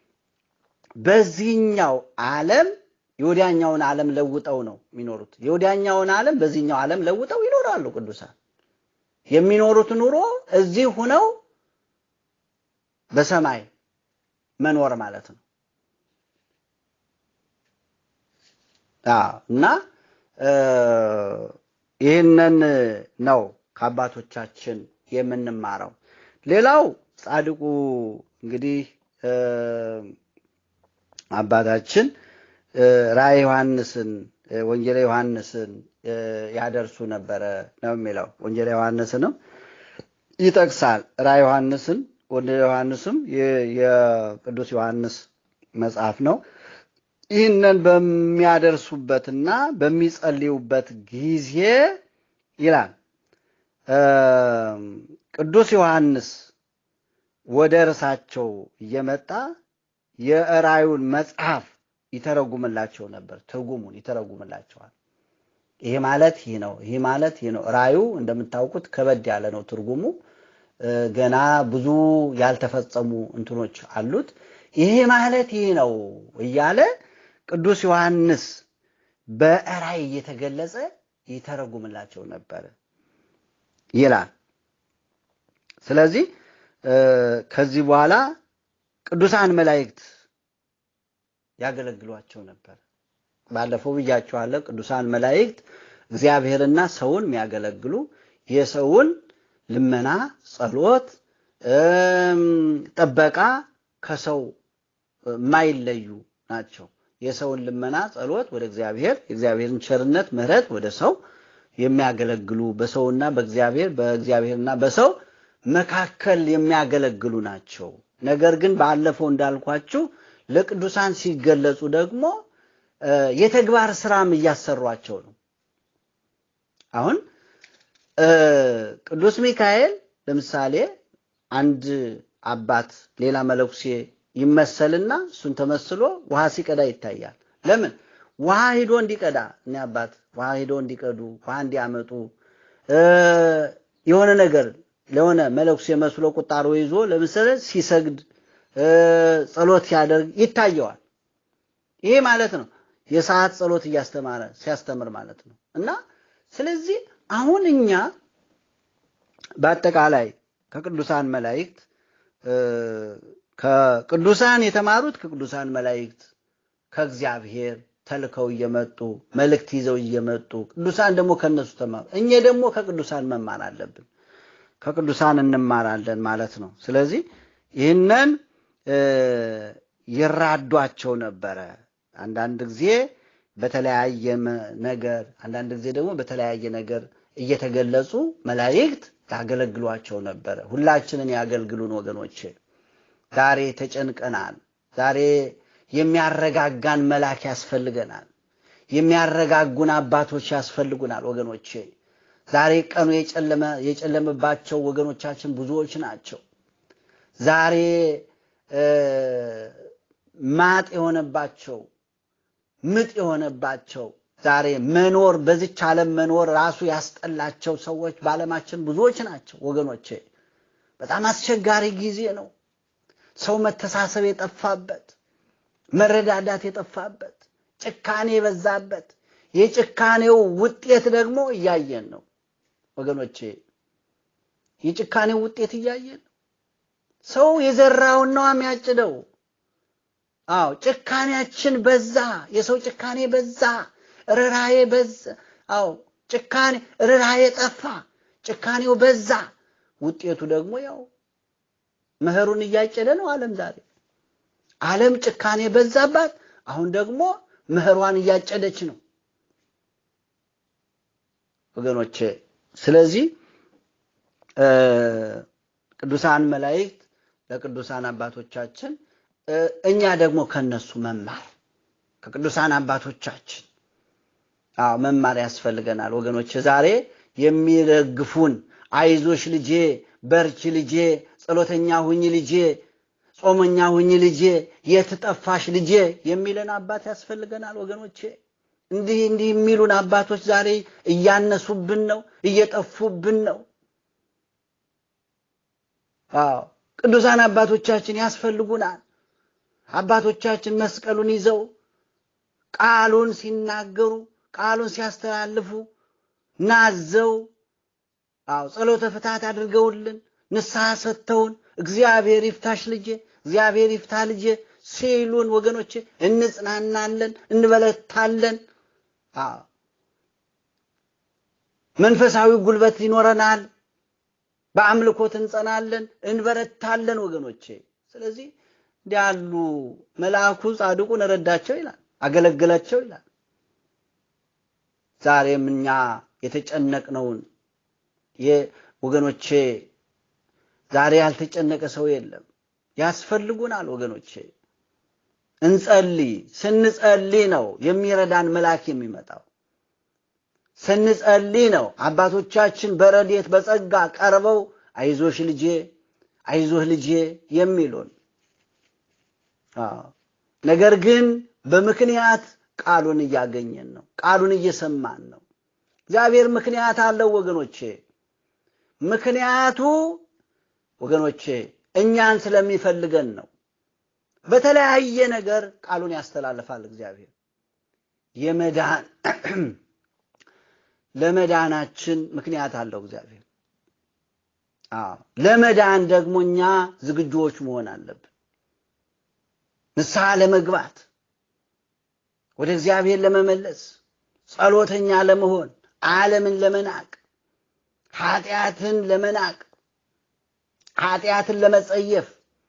በዚህኛው ዓለም የወዲያኛውን ዓለም ለውጠው ነው የሚኖሩት። የወዲያኛውን ዓለም በዚህኛው ዓለም ለውጠው ይኖራሉ ቅዱሳን። የሚኖሩት ኑሮ እዚህ ሁነው በሰማይ መኖር ማለት ነው። እና ይህንን ነው ከአባቶቻችን የምንማረው። ሌላው ጻድቁ እንግዲህ አባታችን ራእየ ዮሐንስን ወንጌለ ዮሐንስን ያደርሱ ነበረ ነው የሚለው። ወንጌለ ዮሐንስንም ይጠቅሳል። ራእየ ዮሐንስን ወንጌለ ዮሐንስም የቅዱስ ዮሐንስ መጽሐፍ ነው። ይህንን በሚያደርሱበትና በሚጸልዩበት ጊዜ ይላል ቅዱስ ዮሐንስ ወደ እርሳቸው እየመጣ የራእዩን መጽሐፍ ይተረጉምላቸው ነበር። ትርጉሙን ይተረጉምላቸዋል። ይሄ ማለት ይህ ነው፣ ይህ ማለት ይህ ነው። ራእዩ እንደምታውቁት ከበድ ያለ ነው ትርጉሙ። ገና ብዙ ያልተፈጸሙ እንትኖች አሉት። ይሄ ማለት ይህ ነው እያለ ቅዱስ ዮሐንስ በራእይ እየተገለጸ ይተረጉምላቸው ነበር ይላል። ስለዚህ ከዚህ በኋላ ቅዱሳን መላእክት ያገለግሏቸው ነበር። ባለፈው ብያቸዋለሁ። ቅዱሳን መላእክት እግዚአብሔርና ሰውን የሚያገለግሉ የሰውን ልመና፣ ጸሎት፣ ጥበቃ ከሰው የማይለዩ ናቸው። የሰውን ልመና፣ ጸሎት ወደ እግዚአብሔር የእግዚአብሔርን ቸርነት፣ ምሕረት ወደ ሰው የሚያገለግሉ በሰውና በእግዚአብሔር በእግዚአብሔርና በሰው መካከል የሚያገለግሉ ናቸው። ነገር ግን ባለፈው እንዳልኳችሁ ለቅዱሳን ሲገለጹ ደግሞ የተግባር ስራም እያሰሯቸው ነው። አሁን ቅዱስ ሚካኤል ለምሳሌ አንድ አባት ሌላ መለኩሴ ይመሰልና እሱን ተመስሎ ውሃ ሲቀዳ ይታያል። ለምን? ውሃ ሂዶ እንዲቀዳ እኔ አባት ውሃ ሂዶ እንዲቀዱ ውሃ እንዲያመጡ የሆነ ነገር ለሆነ መለኩሴ መስሎ ቁጣሮ ይዞ ለምሳሌ ሲሰግድ ጸሎት ሲያደርግ ይታየዋል። ይሄ ማለት ነው የሰዓት ጸሎት እያስተማረ ሲያስተምር ማለት ነው። እና ስለዚህ አሁን እኛ በአጠቃላይ ከቅዱሳን መላእክት ከቅዱሳን የተማሩት ከቅዱሳን መላእክት ከእግዚአብሔር ተልከው እየመጡ መልእክት ይዘው እየመጡ ቅዱሳን ደግሞ ከነሱ ተማሩ። እኛ ደግሞ ከቅዱሳን መማር አለብን። ከቅዱሳን እንማራለን ማለት ነው። ስለዚህ ይህንን ይራዷቸው ነበረ። አንዳንድ ጊዜ በተለያየ ነገር፣ አንዳንድ ጊዜ ደግሞ በተለያየ ነገር እየተገለጹ መላእክት ያገለግሏቸው ነበረ። ሁላችንን ያገልግሉን ወገኖቼ። ዛሬ ተጨንቀናል። ዛሬ የሚያረጋጋን መልአክ ያስፈልገናል። የሚያረጋጉን አባቶች ያስፈልጉናል ወገኖቼ። ዛሬ ቀኑ የጨለመ የጨለመባቸው ወገኖቻችን ብዙዎች ናቸው። ዛሬ ማጥ የሆነባቸው ምጥ የሆነባቸው ዛሬ መኖር በዚች ዓለም መኖር ራሱ ያስጠላቸው ሰዎች በዓለማችን ብዙዎች ናቸው ወገኖቼ። በጣም አስቸጋሪ ጊዜ ነው። ሰው መተሳሰብ የጠፋበት፣ መረዳዳት የጠፋበት፣ ጭካኔ የበዛበት የጭካኔው ውጤት ደግሞ እያየን ነው ወገኖቼ። የጭካኔው ውጤት እያየን ነው። ሰው የዘራውን ነው የሚያጭደው። አዎ ጭካኔያችን በዛ፣ የሰው ጭካኔ በዛ፣ ርኅራኄ በዛ። አዎ ጭካኔ ርኅራኄ ጠፋ፣ ጭካኔው በዛ። ውጤቱ ደግሞ ያው መኸሩን እያጨደ ነው ዓለም ዛሬ። ዓለም ጭካኔ በዛባት፣ አሁን ደግሞ መኸሯን እያጨደች ነው ወገኖቼ። ስለዚህ ቅዱሳን መላእክት ለቅዱሳን አባቶቻችን እኛ ደግሞ ከነሱ መማር ከቅዱሳን አባቶቻችን አዎ መማር ያስፈልገናል ወገኖች። ዛሬ የሚደግፉን አይዞሽ ልጄ፣ በርቺ ልጄ፣ ጸሎተኛ ሁኝ ልጄ፣ ጾመኛ ሁኝ ልጄ፣ የት ጠፋሽ ልጄ የሚለን አባት ያስፈልገናል ወገኖቼ። እንዲህ እንዲህ የሚሉን አባቶች ዛሬ እያነሱብን ነው፣ እየጠፉብን ነው። አዎ ቅዱሳን አባቶቻችን ያስፈልጉናል። አባቶቻችን መስቀሉን ይዘው ቃሉን ሲናገሩ ቃሉን ሲያስተላልፉ ናዘው አዎ ጸሎተ ፍትሐት አድርገውልን ንስሐ ሰጥተውን እግዚአብሔር ይፍታሽ ልጄ እግዚአብሔር ይፍታ ልጄ ሲሉን ወገኖቼ እንጽናናለን፣ እንበለታለን። መንፈሳዊ ጉልበት ይኖረናል። በአምልኮት እንጸናለን፣ እንበረታለን ወገኖቼ። ስለዚህ እንዲህ ያሉ መልአኩ ጻድቁን ረዳቸው ይላል፣ አገለገላቸው ይላል። ዛሬም እኛ የተጨነቅነውን ወገኖቼ ዛሬ ያልተጨነቀ ሰው የለም። ያስፈልጉናል ወገኖቼ። እንጸልይ። ስንጸልይ ነው የሚረዳን መልአክ የሚመጣው። ስንጸልይ ነው አባቶቻችን በረድኤት በጸጋ ቀርበው አይዞሽ ልጄ፣ አይዞህ ልጄ የሚሉን። ነገር ግን በምክንያት ቃሉን እያገኘን ነው፣ ቃሉን እየሰማን ነው። እግዚአብሔር ምክንያት አለው ወገኖቼ። ምክንያቱ ወገኖቼ እኛን ስለሚፈልገን ነው። በተለያየ ነገር ቃሉን ያስተላልፋል እግዚአብሔር የመዳን ለመዳናችን ምክንያት አለው እግዚአብሔር። አዎ ለመዳን ደግሞ እኛ ዝግጁዎች መሆን አለብን። ንስሐ ለመግባት ወደ እግዚአብሔር ለመመለስ ጸሎተኛ ለመሆን ዓለምን ለመናቅ ኃጢአትን ለመናቅ ኃጢአትን ለመጸየፍ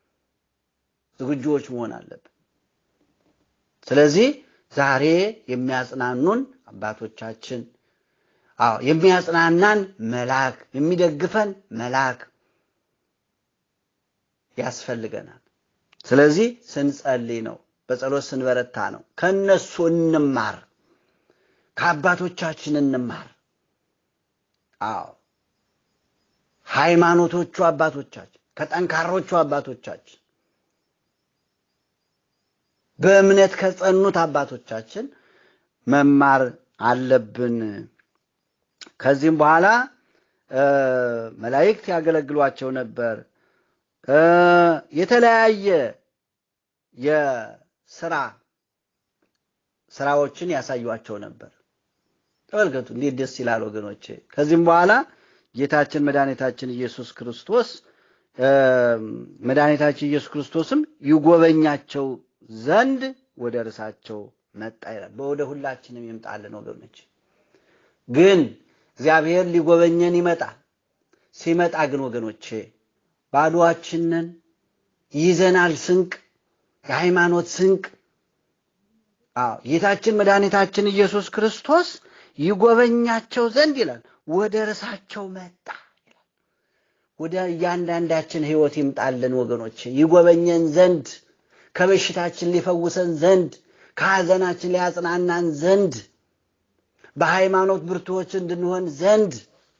ዝግጁዎች መሆን አለብን። ስለዚህ ዛሬ የሚያጽናኑን አባቶቻችን አዎ የሚያጽናናን መልአክ የሚደግፈን መልአክ ያስፈልገናል። ስለዚህ ስንጸልይ ነው፣ በጸሎት ስንበረታ ነው። ከነሱ እንማር፣ ከአባቶቻችን እንማር። አዎ ሃይማኖቶቹ አባቶቻችን ከጠንካሮቹ አባቶቻችን በእምነት ከጸኑት አባቶቻችን መማር አለብን። ከዚህም በኋላ መላእክት ያገለግሏቸው ነበር። የተለያየ የስራ ስራዎችን ያሳዩቸው ነበር። ተመልከቱ እንዴት ደስ ይላል ወገኖቼ። ከዚህም በኋላ ጌታችን መድኃኒታችን ኢየሱስ ክርስቶስ መድኃኒታችን ኢየሱስ ክርስቶስም ይጎበኛቸው ዘንድ ወደ እርሳቸው መጣ ይላል። ወደ ሁላችንም ይምጣልን ወገኖች። ግን እግዚአብሔር ሊጎበኘን ይመጣል። ሲመጣ ግን ወገኖቼ ባዶአችንን ይዘናል ስንቅ፣ የሃይማኖት ስንቅ። አዎ ጌታችን መድኃኒታችን ኢየሱስ ክርስቶስ ይጎበኛቸው ዘንድ ይላል ወደ እርሳቸው መጣ ይላል። ወደ እያንዳንዳችን ሕይወት ይምጣልን ወገኖቼ፣ ይጎበኘን ዘንድ ከበሽታችን ሊፈውሰን ዘንድ ከሐዘናችን ሊያጽናናን ዘንድ በሃይማኖት ብርቱዎች እንድንሆን ዘንድ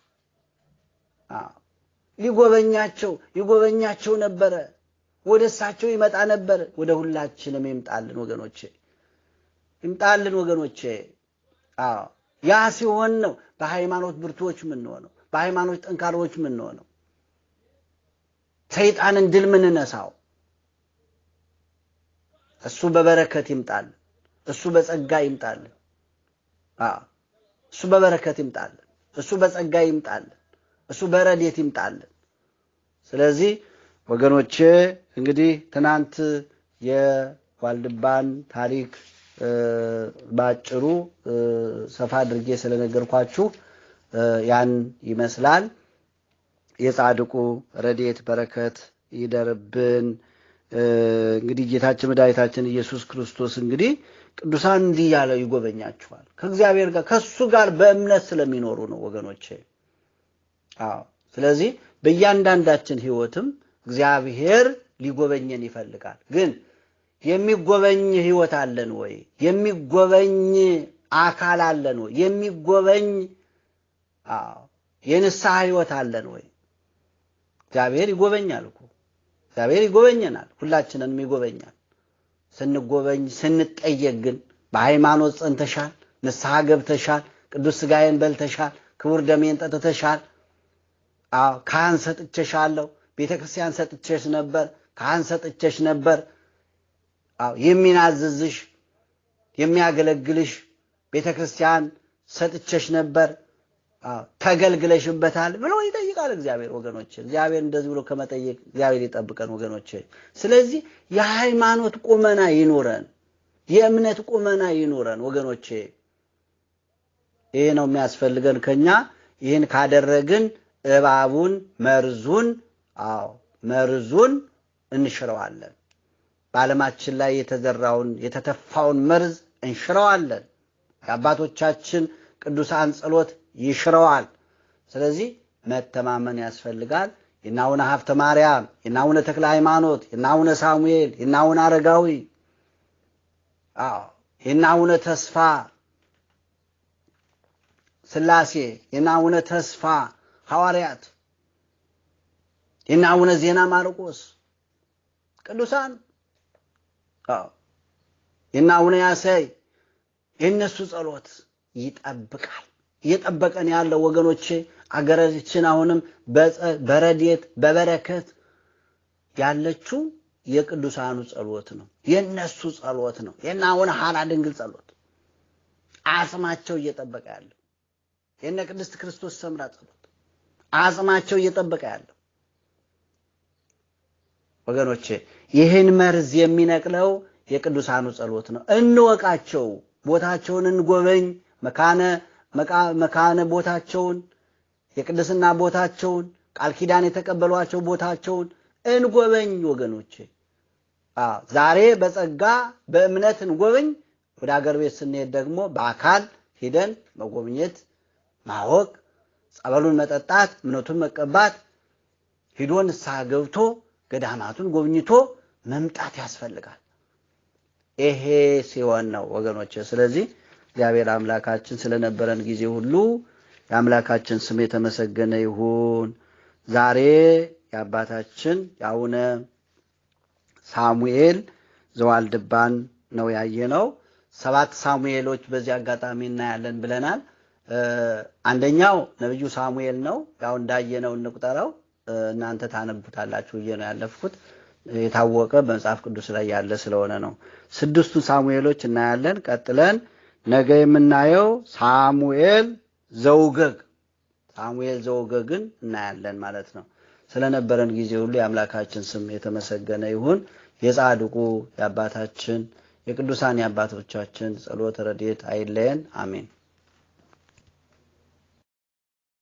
ሊጎበኛቸው ይጎበኛቸው ነበረ። ወደ እሳቸው ይመጣ ነበር። ወደ ሁላችንም ይምጣልን ወገኖቼ፣ ይምጣልን ወገኖቼ። አዎ ያ ሲሆን ነው በሃይማኖት ብርቱዎች የምንሆነው፣ በሃይማኖት ጠንካሮች የምንሆነው፣ ሰይጣንን ድል ምንነሳው። እሱ በበረከት ይምጣልን። እሱ በጸጋ ይምጣልን። እሱ በበረከት ይምጣልን። እሱ በጸጋ ይምጣልን። እሱ በረድኤት ይምጣልን። ስለዚህ ወገኖቼ እንግዲህ ትናንት የዋልድባን ታሪክ ባጭሩ ሰፋ አድርጌ ስለነገርኳችሁ ያን ይመስላል። የጻድቁ ረድኤት በረከት ይደርብን። እንግዲህ ጌታችን መድኃኒታችን ኢየሱስ ክርስቶስ እንግዲህ ቅዱሳን እንዲህ ያለው ይጎበኛችኋል። ከእግዚአብሔር ጋር ከእሱ ጋር በእምነት ስለሚኖሩ ነው ወገኖቼ። አዎ ስለዚህ በእያንዳንዳችን ሕይወትም እግዚአብሔር ሊጎበኘን ይፈልጋል። ግን የሚጎበኝ ሕይወት አለን ወይ? የሚጎበኝ አካል አለን ወይ? የሚጎበኝ አዎ የንስሐ ሕይወት አለን ወይ? እግዚአብሔር ይጎበኛል እኮ እግዚአብሔር ይጎበኘናል። ሁላችንንም ይጎበኛል። ስንጎበኝ ስንጠየቅ ግን በሃይማኖት ጸንተሻል፣ ንስሐ ገብተሻል፣ ቅዱስ ሥጋዬን በልተሻል፣ ክቡር ደሜን ጠጥተሻል፣ አዎ ካህን ሰጥቼሻለሁ፣ ቤተ ክርስቲያን ሰጥቼሽ ነበር፣ ካህን ሰጥቼሽ ነበር፣ አዎ የሚናዝዝሽ የሚያገለግልሽ ቤተ ክርስቲያን ሰጥቼሽ ነበር፣ አዎ ተገልግለሽበታል ብሎ ይጠይቃል እግዚአብሔር። ወገኖች እግዚአብሔር እንደዚህ ብሎ ከመጠየቅ እግዚአብሔር ይጠብቀን ወገኖች። ስለዚህ የሃይማኖት ቁመና ይኑረን፣ የእምነት ቁመና ይኑረን ወገኖቼ። ይሄ ነው የሚያስፈልገን ከኛ። ይህን ካደረግን እባቡን መርዙን፣ አዎ መርዙን እንሽረዋለን። በዓለማችን ላይ የተዘራውን የተተፋውን መርዝ እንሽረዋለን። የአባቶቻችን ቅዱሳን ጸሎት ይሽረዋል። ስለዚህ መተማመን ያስፈልጋል። የእነ አቡነ ሀብተ ማርያም፣ የእነ አቡነ ተክለ ሃይማኖት፣ የእነ አቡነ ሳሙኤል፣ የእነ አቡነ አረጋዊ፣ የእነ አቡነ ተስፋ ሥላሴ፣ የእነ አቡነ ተስፋ ሐዋርያት፣ የእነ አቡነ ዜና ማርቆስ ቅዱሳን የእነ አቡነ ያሳይ የእነሱ ጸሎት ይጠብቃል። እየጠበቀን ያለው ወገኖቼ አገራችን አሁንም በረድኤት በበረከት ያለችው የቅዱሳኑ ጸሎት ነው። የእነሱ ጸሎት ነው። የእነ አቡነ ሐራ ድንግል ጸሎት አጽማቸው እየጠበቀ ያለው የእነ ቅድስት ክርስቶስ ሰምራ ጸሎት አጽማቸው እየጠበቀ ያለው ወገኖቼ ይህን መርዝ የሚነቅለው የቅዱሳኑ ጸሎት ነው። እንወቃቸው፣ ቦታቸውን እንጎበኝ፣ መካነ መካነ ቦታቸውን የቅድስና ቦታቸውን ቃል ኪዳን የተቀበሏቸው ቦታቸውን እንጎበኝ ወገኖቼ። ዛሬ በጸጋ በእምነት እንጎበኝ። ወደ አገር ቤት ስንሄድ ደግሞ በአካል ሂደን መጎብኘት፣ ማወቅ፣ ጸበሉን መጠጣት፣ እምነቱን መቀባት፣ ሂዶ ንስሐ ገብቶ ገዳማቱን ጎብኝቶ መምጣት ያስፈልጋል። ይሄ ሲሆን ነው ወገኖች። ስለዚህ እግዚአብሔር አምላካችን ስለነበረን ጊዜ ሁሉ የአምላካችን ስም የተመሰገነ ይሁን። ዛሬ የአባታችን የአቡነ ሳሙኤል ዘዋልድባን ነው ያየነው። ሰባት ሳሙኤሎች በዚህ አጋጣሚ እናያለን ብለናል። አንደኛው ነቢዩ ሳሙኤል ነው። ያው እንዳየነው እንቁጠረው። እናንተ ታነቡታላችሁ ብዬ ነው ያለፍኩት። የታወቀ በመጽሐፍ ቅዱስ ላይ ያለ ስለሆነ ነው። ስድስቱን ሳሙኤሎች እናያለን። ቀጥለን ነገ የምናየው ሳሙኤል ዘውገግ ሳሙኤል ዘውገግን እናያለን ማለት ነው። ስለነበረን ጊዜ ሁሉ የአምላካችን ስም የተመሰገነ ይሁን። የጻድቁ የአባታችን የቅዱሳን የአባቶቻችን ጸሎት ረድኤት አይለየን። አሜን።